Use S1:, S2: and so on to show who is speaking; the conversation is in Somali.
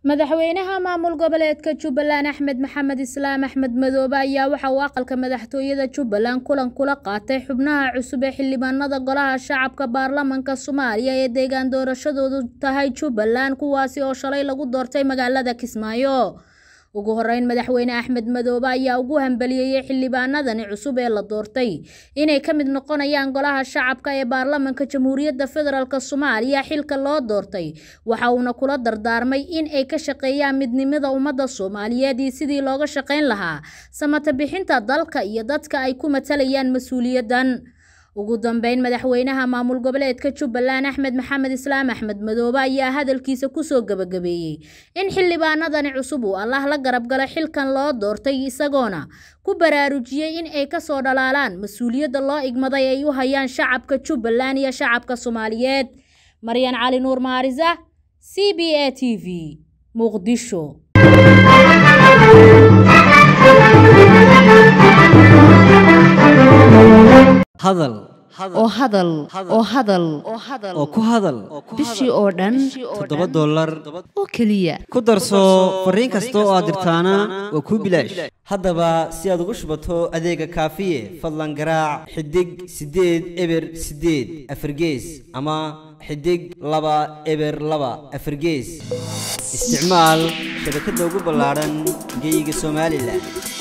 S1: madaxweynaha maamul goboleedka jubbaland axmed maxamed islaam axmed madoobe ayaa waxa uu aqalka madaxtooyada jubbaland kulan kula qaatay xubnaha cusub ee xildhibaanada golaha shacabka baarlamanka soomaaliya ee deegaan doorashadoodu tahay jubbaland kuwaasi oo shalay lagu doortay magaalada kismaayo ugu horeyn madaxweyne axmed madoobe ayaa ugu hambaliyeeyey xildhibaanadani cusub ee la doortay inay ka mid noqonayaan golaha shacabka ee baarlamanka jamhuuriyadda federaalk soomaaliya xilka loo doortay waxa uuna kula dardaarmay in ay ka shaqeeyaan midnimada ummadda soomaaliyeed iyo sidii looga shaqayn lahaa samata bixinta dalka iyo dadka ay ku matalayaan mas-uuliyaddan ugu dambeyn madaxweynaha maamul goboleedka jubbaland axmed maxamed islaam axmed madoobe ayaa hadalkiisa kusoo gabagabeeyey in xildhibaanadani cusub uu allah la garab gala xilkan loo doortay isagoona ku baraarujiyey in ay kasoo dhalaalaan mas-uuliyadda loo igmaday ay u hayaan shacabka jubbaland iyo shacabka soomaaliyeed maryan cali nuur maarisa c b a t v muqdisho
S2: hadal
S3: oo hadal oo hadal
S2: oo ku hadal
S3: bishii oo dhan
S2: toddoba dollar
S3: oo keliya
S2: ku darso fariin kasta oo aad dirtaana waa kuu bilaash haddaba si aad ugu shubato adeega kaafiye fadlan garaac xidig siddeed eber siddeed afargees ama xidig laba eber laba afargees isticmaal shabakadda ugu ballaadhan geeyiga somalilan